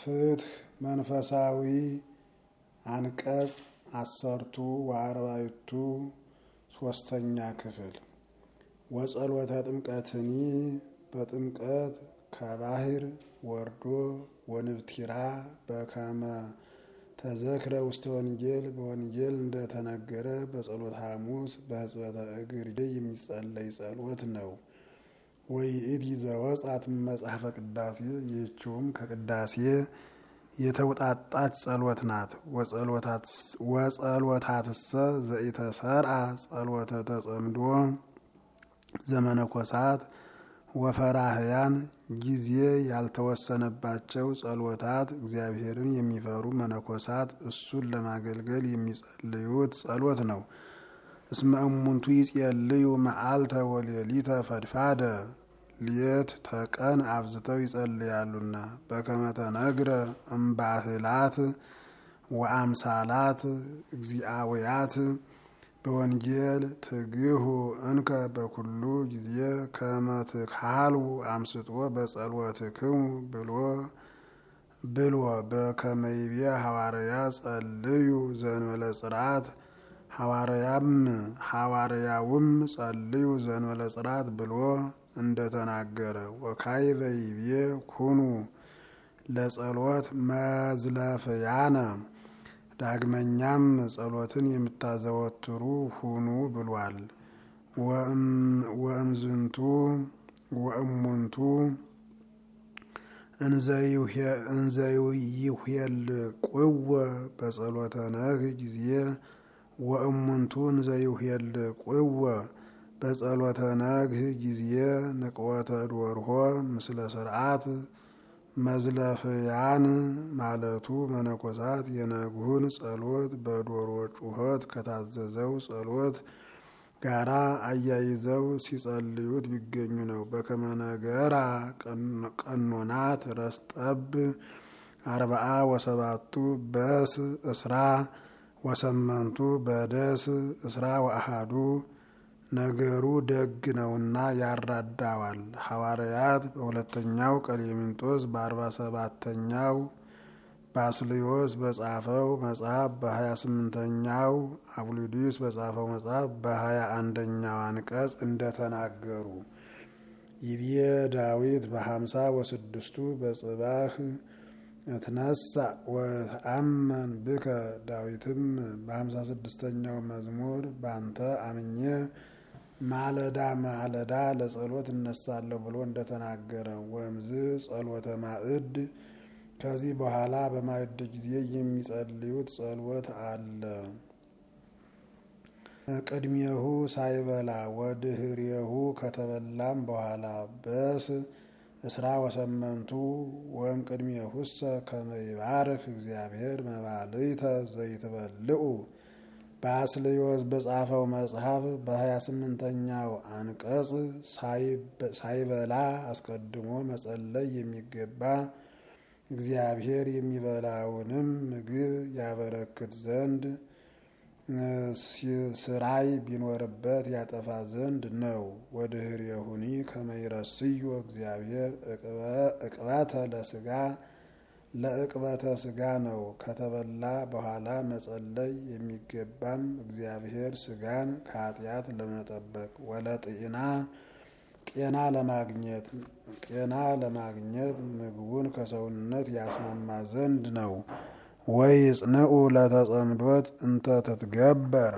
ፍትህ መንፈሳዊ አንቀጽ አሰርቱ ወአርባዕቱ ሶስተኛ ክፍል ወጸሎተ ጥምቀትኒ በጥምቀት ከባህር ወርዶ ወንብቲራ በከመ ተዘክረ ውስተ ወንጌል በወንጌል እንደተነገረ በጸሎት ሐሙስ በሕጽበተ እግር የሚጸለይ ጸሎት ነው። ወይእቲ ዘወጻት መጽሐፈ ቅዳሴ ይህችውም ከቅዳሴ የተውጣጣች ጸሎት ናት። ወጸሎታትሰ ዘኢተሰርአ ጸሎተ ተጸምዶ ዘመነኮሳት ወፈራህያን ጊዜ ያልተወሰነባቸው ጸሎታት እግዚአብሔርን የሚፈሩ መነኮሳት እሱን ለማገልገል የሚጸልዩት ጸሎት ነው። እስመ እሙንቱ ይጼልዩ መዓልተ ወሌሊተ ፈድፋደ ሌት ተቀን አብዝተው ይጸልያሉና በከመ ተነግረ እምባህላት ወአምሳላት እግዚአውያት በወንጌል ትግሁ እንከ በኩሉ ጊዜ ከመ ትካሉ አምስጦ በጸሎትክሙ ብሎ ብሎ በከመ ይቤ ሐዋርያ ጸልዩ ዘእንበለ ጽርዓት ሐዋርያም ሐዋርያውም ጸልዩ ዘእንበለ ጽርዓት ብሎ እንደተናገረ ወካይበ ይቤ ኩኑ ለጸሎት መዝለፍያነ ዳግመኛም ጸሎትን የምታዘወትሩ ሁኑ ብሏል። ወእምዝንቱ ወእሙንቱ እንዘይሁየልቅዎ በጸሎተ ነግህ ጊዜ ወእሙንቱ እንዘይሁየልቅዎ በጸሎተ ነግህ ጊዜ ንቅወተ ዶርሆ ምስለ ስርዓት መዝለፍያን ማለቱ መነኮሳት የነግሁን ጸሎት በዶሮ ጩኸት ከታዘዘው ጸሎት ጋራ አያይዘው ሲጸልዩት ቢገኙ ነው። በከመ ነገራ ቀኖናት ረስጠብ አርባአ ወሰባቱ በስ እስራ ወሰመንቱ በደስ እስራ ወአሃዱ ነገሩ ደግ ነውና ያራዳዋል። ሐዋርያት በሁለተኛው ቀሌምንጦስ በአርባ ሰባተኛው ባስልዮስ በጻፈው መጽሐፍ በሀያ ስምንተኛው አቡሊዲስ በጻፈው መጽሐፍ በሀያ አንደኛው አንቀጽ እንደተናገሩ ይቤ ዳዊት በሀምሳ ወስድስቱ በጽባህ እትነሳ ወተአመን ብከ ዳዊትም በሀምሳ ስድስተኛው መዝሙር ባንተ አምኜ ማለዳ ማለዳ ለጸሎት እነሳለሁ ብሎ እንደተናገረ ወምዝ ጸሎተ ማዕድ ከዚህ በኋላ በማዕድ ጊዜ የሚጸልዩት ጸሎት አለ። ቅድሜሁ ሳይበላ ወድህሬሁ ከተበላም በኋላ በስ እስራ ወሰመንቱ ወም ቅድሜሁሰ ከመ ይባርክ እግዚአብሔር መባልዕተ ዘይትበልዑ በአስልዮስ በጻፈው መጽሐፍ በሀያ ስምንተኛው አንቀጽ ሳይበላ አስቀድሞ መጸለይ የሚገባ እግዚአብሔር የሚበላውንም ምግብ ያበረክት ዘንድ ስራይ ቢኖርበት ያጠፋ ዘንድ ነው። ወድህሬሁኒ ከመ ይረስዮ እግዚአብሔር እቅበተ ለስጋ ለእቅበተ ስጋ ነው። ከተበላ በኋላ መጸለይ የሚገባም እግዚአብሔር ስጋን ከኃጢአት ለመጠበቅ ወለጤና ጤና ለማግኘት ጤና ለማግኘት ምግቡን ከሰውነት ያስማማ ዘንድ ነው። ወይ ጽንዑ ለተጸምዶት እንተ ትትገበር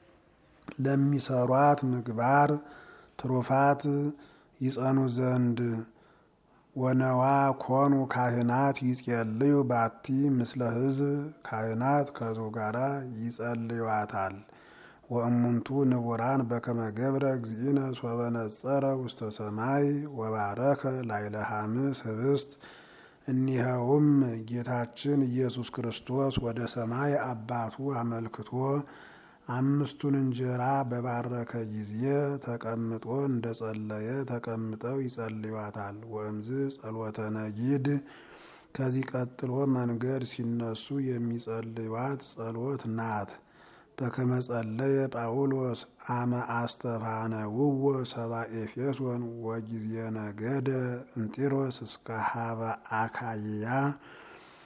ለሚሰሯት ምግባር ትሩፋት ይጸኑ ዘንድ ወነዋ ኮኑ ካህናት ይጸልዩ ባቲ ምስለ ሕዝብ ካህናት ከሕዝቡ ጋራ ይጸልዩዋታል። ወእሙንቱ ንቡራን በከመ ገብረ እግዚእነ ሶበ ነጸረ ውስተ ሰማይ ወባረከ ላይለ ሐምስ ህብስት እኒኸውም ጌታችን ኢየሱስ ክርስቶስ ወደ ሰማይ አባቱ አመልክቶ አምስቱን እንጀራ በባረከ ጊዜ ተቀምጦ እንደ ጸለየ ተቀምጠው ይጸልዩዋታል። ወእምዝ ጸሎተ ነጊድ ከዚህ ቀጥሎ መንገድ ሲነሱ የሚጸልዩዋት ጸሎት ናት። በከመ ጸለየ ጳውሎስ አመ አስተፋነውዎ ሰባ ኤፌሶን ወጊዜ ነገደ እንጢሮስ እስከ ሀበ አካይያ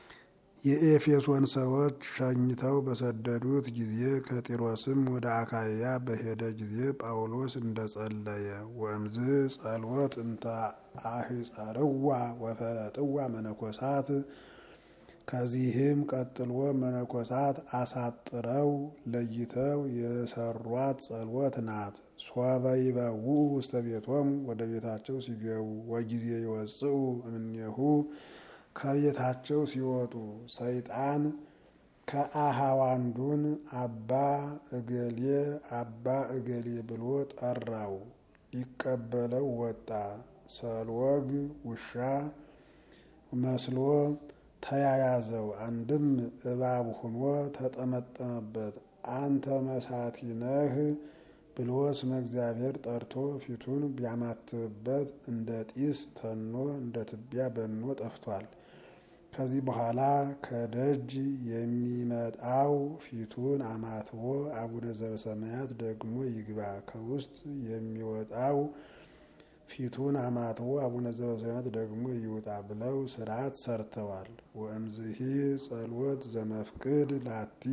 የኤፌሶን ሰዎች ሸኝተው በሰደዱት ጊዜ ከጢሮስም ወደ አካያ በሄደ ጊዜ ጳውሎስ እንደጸለየ ወእምዝ ጸልወት እንተ አህጸርዋ ወፈለጥዋ መነኮሳት ከዚህም ቀጥሎ መነኮሳት አሳጥረው ለይተው የሰሯት ጸሎት ናት። ሶበ ይበውኡ ውስተ ቤቶሙ ወደ ቤታቸው ሲገቡ ወጊዜ ይወፅኡ እምኔሁ ከቤታቸው ሲወጡ ሰይጣን ከአሃዋንዱን አባ እገሌ አባ እገሌ ብሎ ጠራው። ሊቀበለው ወጣ። ሰልወግ ውሻ መስሎ ተያያዘው። አንድም እባብ ሆኖ ተጠመጠመበት። አንተ መሳቲ ነህ ብሎ ስመ እግዚአብሔር ጠርቶ ፊቱን ቢያማትብበት እንደ ጢስ ተኖ እንደ ትቢያ በኖ ጠፍቷል። ከዚህ በኋላ ከደጅ የሚመጣው ፊቱን አማትቦ አቡነ ዘበሰማያት ደግሞ ይግባ፣ ከውስጥ የሚወጣው ፊቱን አማትቦ አቡነ ዘበሰማያት ደግሞ ይውጣ ብለው ስርዓት ሰርተዋል። ወእምዝሂ ጸሎት ዘመፍቅድ ላቲ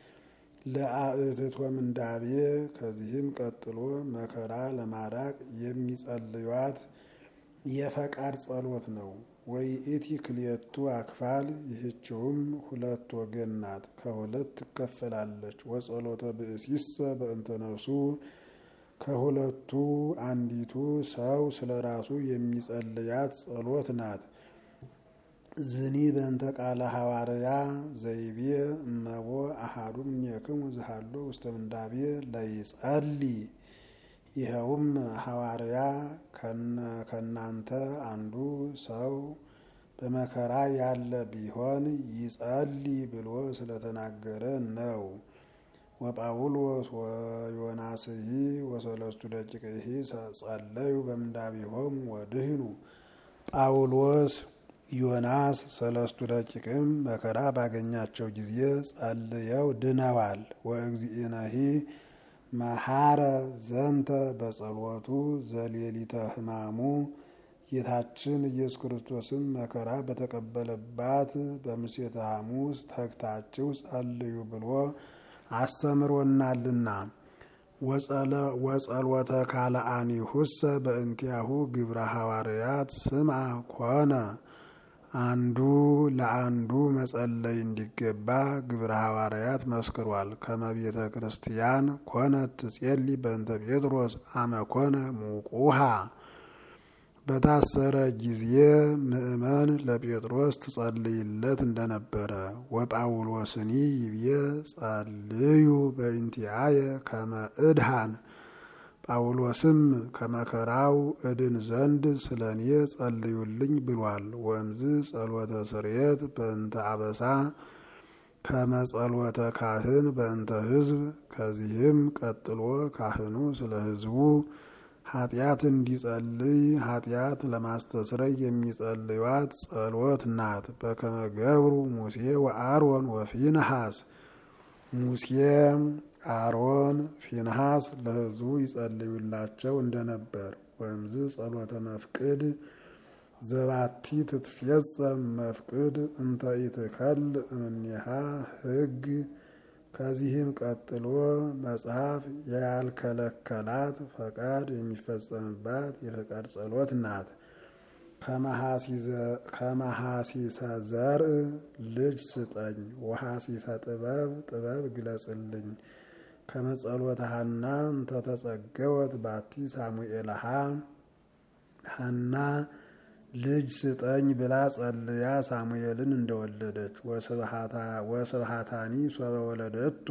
ለአእትቶ ምንዳቤ ከዚህም ቀጥሎ መከራ ለማራቅ የሚጸልዩት የፈቃድ ጸሎት ነው። ወይ ኢቲ ክልኤቱ አክፋል ይህችውም ሁለት ወገን ናት፣ ከሁለት ትከፈላለች። ወጸሎተ ብእሲሰ በእንተ ነፍሱ ከሁለቱ አንዲቱ ሰው ስለ ራሱ የሚጸልያት ጸሎት ናት። ዝኒ በእንተ ቃለ ሐዋርያ ዘይቤ እመቦ አሃዱ እምኔክሙ ዝሃሎ ውስተ ምንዳቤ ለይጸሊ ይኸውም ሐዋርያ ከናንተ አንዱ ሰው በመከራ ያለ ቢሆን ይጸሊ ብሎ ስለተናገረ ነው። ወጳውሎስ ወዮናስሂ ወሰለስቱ ደቂቅሂ ጸለዩ በምንዳቤሆም ወድህኑ። ጳውሎስ ዮናስ ሰለስቱ ደቂቅም መከራ ባገኛቸው ጊዜ ጸልየው ድነዋል። ወእግዚእነሂ መሐረ ዘንተ በጸሎቱ ዘሌሊተ ሕማሙ ጌታችን ኢየሱስ ክርስቶስም መከራ በተቀበለባት በምሴተ ሐሙስ ተግታችሁ ጸልዩ ብሎ አስተምሮናልና። ወጸሎተ ካልአኒሁሰ በእንቲአሁ ግብረ ሐዋርያት ስምዐ ኮነ አንዱ ለአንዱ መጸለይ እንዲገባ ግብረ ሐዋርያት መስክሯል። ከመቤተ ክርስቲያን ኮነት ትጼሊ በእንተ ጴጥሮስ አመ ኮነ ሙቁሃ በታሰረ ጊዜ ምእመን ለጴጥሮስ ትጸልይለት እንደነበረ ወጳውሎስኒ ይብዬ ጸልዩ በእንቲአየ ከመ እድሃን ጳውሎስም ከመከራው እድን ዘንድ ስለ እኔ ጸልዩልኝ ብሏል። ወእምዝ ጸሎተ ስርየት በእንተ አበሳ ከመጸሎተ ካህን በእንተ ሕዝብ ከዚህም ቀጥሎ ካህኑ ስለ ሕዝቡ ኃጢአት እንዲጸልይ ኃጢአት ለማስተስረይ የሚጸልዩት ጸሎት ናት። በከመ ገብሩ ሙሴ ወአሮን ወፊንሃስ ሙሴ አሮን ፊንሃስ ለሕዝቡ ይጸልዩላቸው እንደነበር። ወእምዝ ጸሎተ መፍቅድ ዘባቲ ትትፌጸም መፍቅድ እንተ ኢትከል እምኔሃ ሕግ ከዚህም ቀጥሎ መጽሐፍ ያልከለከላት ፈቃድ የሚፈጸምባት የፈቃድ ጸሎት ናት። ከመሐሲሰ ዘርእ ልጅ ስጠኝ፣ ወሐሲሰ ጥበብ ጥበብ ግለጽልኝ። ከመጸሎተ ሐና እንተተጸገወት ባቲ ሳሙኤልሃ ሐና ልጅ ስጠኝ ብላ ጸልያ ሳሙኤልን እንደወለደች ወስብሃታኒ ሶበ ወለደቶ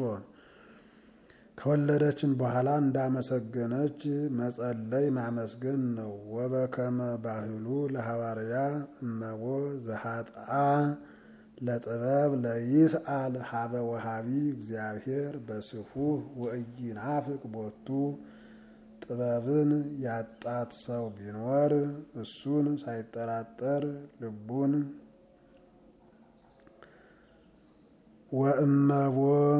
ከወለደችን በኋላ እንዳመሰገነች መጸለይ ማመስገን ነው። ወበከመ ባህሉ ለሐዋርያ እመቦ ዘሃጥአ ለጥበብ ለይስአል ሀበ ወሃቢ እግዚአብሔር በስፉህ ወኢይናፍቅ ቦቱ ጥበብን ያጣት ሰው ቢኖር እሱን ሳይጠራጠር ልቡን ወእመቦ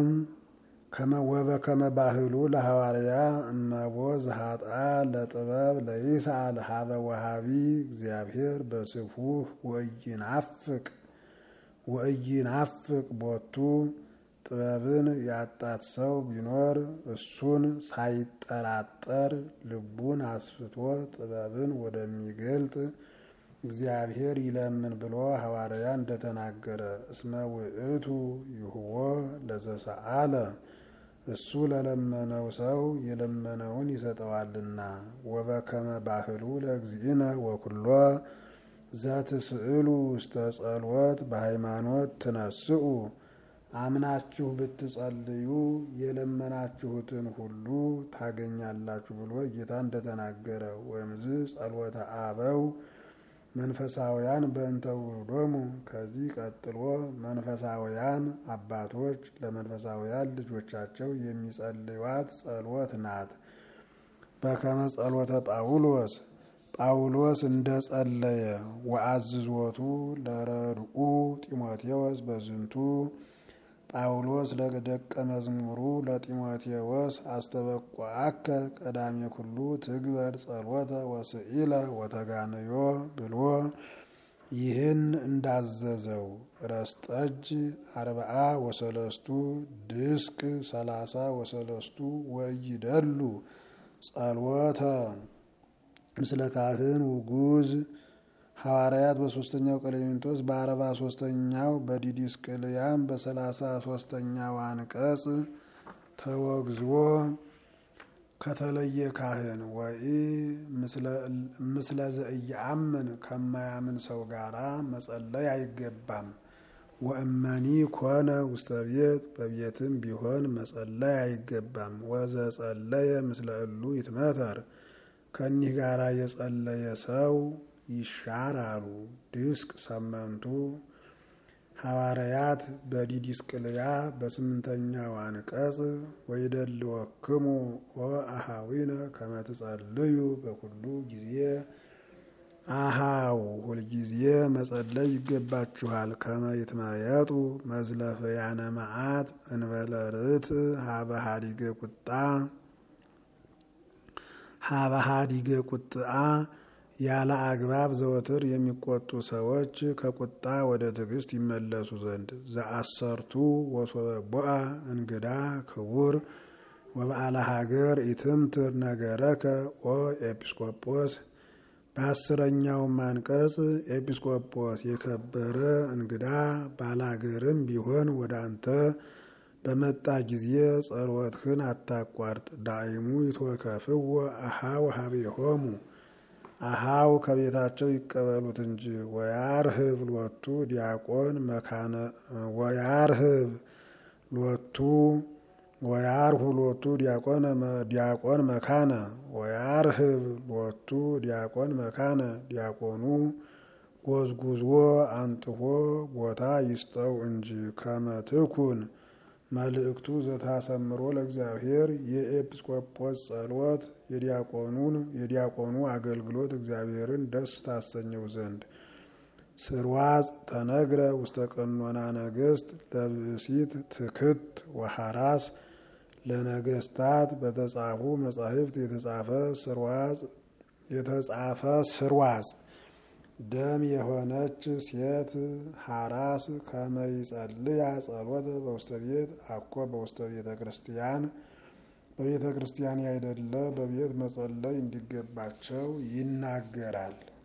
ወበከመ ባህሉ ለሐዋርያ እመቦ ዘሃጣ ለጥበብ ለይስአል ሀበ ወሃቢ እግዚአብሔር በስፉህ ወኢይናፍቅ ወኢይናፍቅ ቦቱ ጥበብን ያጣት ሰው ቢኖር እሱን ሳይጠራጠር ልቡን አስፍቶ ጥበብን ወደሚገልጥ እግዚአብሔር ይለምን ብሎ ሐዋርያ እንደተናገረ እስመ ውእቱ ይሁቦ ለዘሰአለ እሱ ለለመነው ሰው የለመነውን ይሰጠዋልና። ወበከመ ባህሉ ለእግዚእነ ወኩሎ ዘትስእሉ ውስተ ጸልወት በሃይማኖት ትነስኡ አምናችሁ ብትጸልዩ የለመናችሁትን ሁሉ ታገኛላችሁ ብሎ ጌታ እንደተናገረ ወእምዝ ጸልወተ አበው መንፈሳውያን በእንተ ውሉዶሙ ከዚህ ቀጥሎ መንፈሳውያን አባቶች ለመንፈሳውያን ልጆቻቸው የሚጸልዩት ጸሎት ናት። በከመ ጸሎተ ጳውሎስ ጳውሎስ እንደ ጸለየ ወአዝዞቱ ለረድኡ ጢሞቴዎስ በዝንቱ ጳውሎስ ለደቀ መዝሙሩ ለጢሞቴዎስ አስተበቋአከ ቀዳሜ ኩሉ ትግበር ጸሎተ ወስኢለ ወተጋንዮ ብሎ ይህን እንዳዘዘው ረስጠጅ አርብዓ ወሰለስቱ ድስቅ ሰላሳ ወሰለስቱ ወይደሉ ጸሎተ ምስለ ካህን ውጉዝ ሐዋርያት በሶስተኛው ቀሌምንጦስ በአርባ ሶስተኛው በዲዲስቅልያም በሰላሳ ሶስተኛው አንቀጽ ተወግዝዎ ከተለየ ካህን ወይ ምስለ ዘእየአምን ከማያምን ሰው ጋራ መጸለይ አይገባም። ወእመኒ ኮነ ውስተ ቤት በቤትም ቢሆን መጸለይ አይገባም። ወዘጸለየ ምስለ እሉ ይትመተር ከኒህ ጋራ የጸለየ ሰው ይሻራሉ። ድስቅ ሰመንቱ ሐዋርያት በዲዲስቅልያ በስምንተኛው አንቀጽ ወይደልወክሙ ወአሃዊነ ከመ ትጸልዩ በኩሉ ጊዜ አሃው ሁልጊዜ መጸለይ ይገባችኋል። ከመ ይትመየጡ መዝለፈያነ መዓት እንበለ ርት ሀበ ሀዲገ ቁጣ ሀበ ሀዲገ ቁጥአ ያለ አግባብ ዘወትር የሚቆጡ ሰዎች ከቁጣ ወደ ትዕግስት ይመለሱ ዘንድ ዘአሰርቱ ወሶበቦአ እንግዳ ክቡር ወበዓለ ሀገር ኢትምትር ነገረከ ኦ ኤጲስቆጶስ በአስረኛውም አንቀጽ ኤጲስቆጶስ የከበረ እንግዳ ባላገርም ቢሆን ወደ አንተ በመጣ ጊዜ ጸሎትህን አታቋርጥ። ዳይሙ ይትወከፍዎ አሃው ሀቤሆሙ አሃው ከቤታቸው ይቀበሉት እንጂ ወያርህብ ሎቱ ዲያቆን መካነ ወያርህብ ሎቱ ወያርሁ ሎቱ ዲያቆን መካነ ወያርህብ ሎቱ ዲያቆን መካነ ዲያቆኑ ጎዝጉዝዎ አንጥፎ ቦታ ይስጠው እንጂ ከመትኩን መልእክቱ ዘታሰምሮ ለእግዚአብሔር የኤጲስቆጶስ ጸሎት የዲያቆኑን የዲያቆኑ አገልግሎት እግዚአብሔርን ደስ ታሰኘው ዘንድ ስርዋጽ ተነግረ ውስተ ቀኖና ነገስት ለብእሲት ትክት ወሐራስ ለነገስታት በተጻፉ መጻሕፍት የተጻፈ ስርዋጽ የተጻፈ ስርዋጽ ደም የሆነች ሴት ሐራስ ከመይጸልያ ጸሎት በውስተ ቤት አኮ በውስተ ቤተ ክርስቲያን በቤተ ክርስቲያን ያይደለ በቤት መጸለይ እንዲገባቸው ይናገራል።